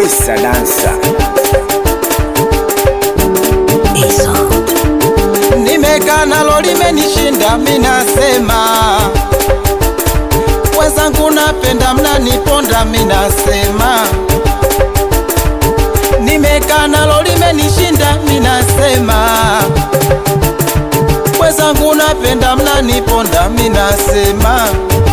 Wesa dansa Nimekaa nalo limenishinda, minasema wenzangu, napenda mnaniponda, minasema nimekaa nalo limenishinda, minasema wenzangu, napenda mnaniponda, minasema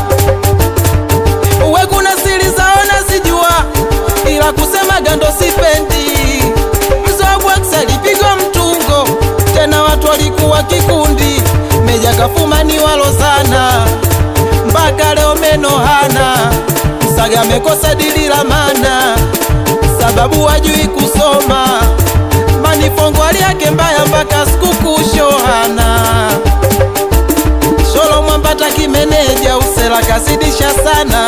uwe kuna siri zao nazijua, ila kusema gando sipendi. Mzobwax alipigwa mtungo, tena watu walikuwa kikundi, meja kafumani walo sana, mpaka leo meno hana. Msaga amekosa dili la mana, sababu wajui kusoma. Manifongo hali yake mbaya, mpaka sikukuu shohana Sholo mwambata kimeneja usela kazidisha sana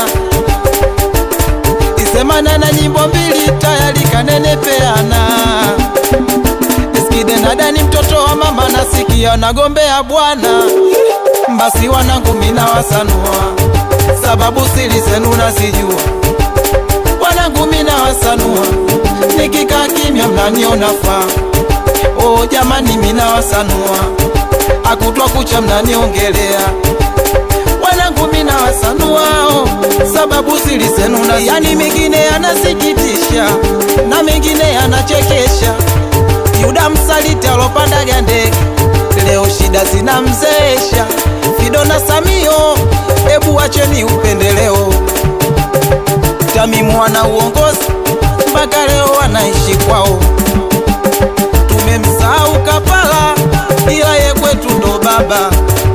isemana na nyimbo mbili tayari kanenepeana Eskide nadani mtoto wa mama nasikia nagombea bwana basi wanangu mina wasanua sababu siri zenu nazijua wanangu mina wasanua nikikaa kimya mnaniona faa oh jamani mina wasanua akutwa kucha mnaniongelea wanangu mina wasanuao sababu zili zenu na yani mengine yanasikitisha na mengine yanachekesha yuda msaliti alopandaga ndege leo shida zinamzeesha fido na samio ebu wacheni upendeleo tamimu wana uongozi mpaka leo wanaishi kwao tumemsahau kapala ila ye kwetu ndo baba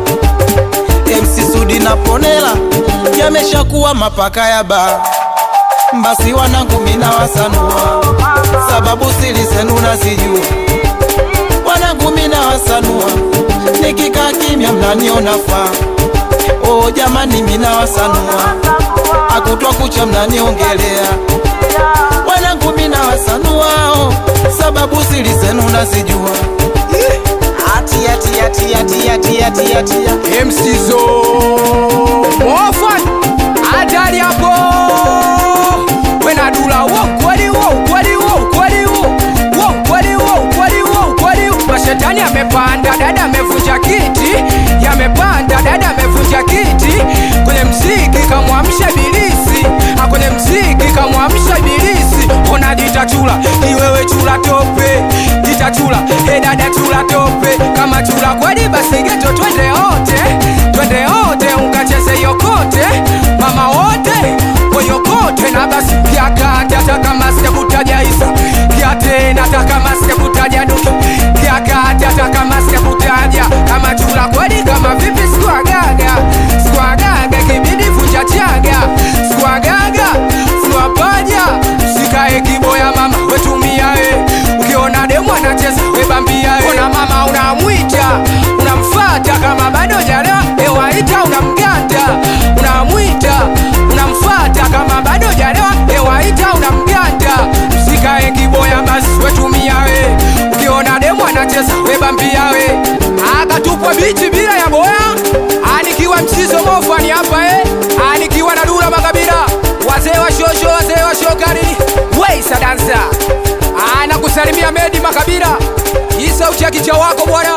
MC Sudi na Ponela yameshakuwa mapaka ya ba basi wanangu mina wasanua sababu siri zenu nazijua wanangu mina wasanua nikikaa kimya mnaniona faa oh jamani mina wasanua akutwa kucha mnaniongelea wanangu mina wasanuao sababu siri zenu nazijua atia tia tia tia tia tia tia MC Zo Mofan Hatari hapo Wena dula wo kweli wo kweli wo kweli wo wo kweli wo kweli wo kweli wo Mashetani amepanda dada amevunja kiti Yamepanda dada amevunja kiti Kwenye mziki kamwamsha bilisi Kwenye mziki kamwamsha bilisi Ona jita chula iwewe chula tope Jita chula he dada chula tope Kama chula kweli basi geto twende wote Twende wote ukacheze yokote Mama wote koyokote na basi kiakati hata kama sikutaja Isa kiate hata kama sikutaja Duke kiakati hata kama sikutaja kama chula kweli kama vipi sikuagaga sikuagaga kibidi vunja chaga sikuagaga sikuapaja sikae kiboya mama wetumia we ukiona demu anacheza webambia we ona mama unamwita unamfata kama bado jalewa ewaita unamganda unamwita unamfata kama bado jalewa ewaita unamganda msikae kiboya basi wetumia we ukiona demu anacheza webambia we akatupwa bichi bila ya boya anikiwa mchizo mofani hapa eh anikiwa na dula makabila wazee wa shosho wazee wa shokari weisa dansa anakusalimia medi makabila isa uchakicha wako bwana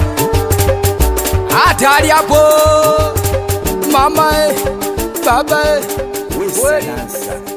hatari hapo mama eh, baba eh. Wesa dansa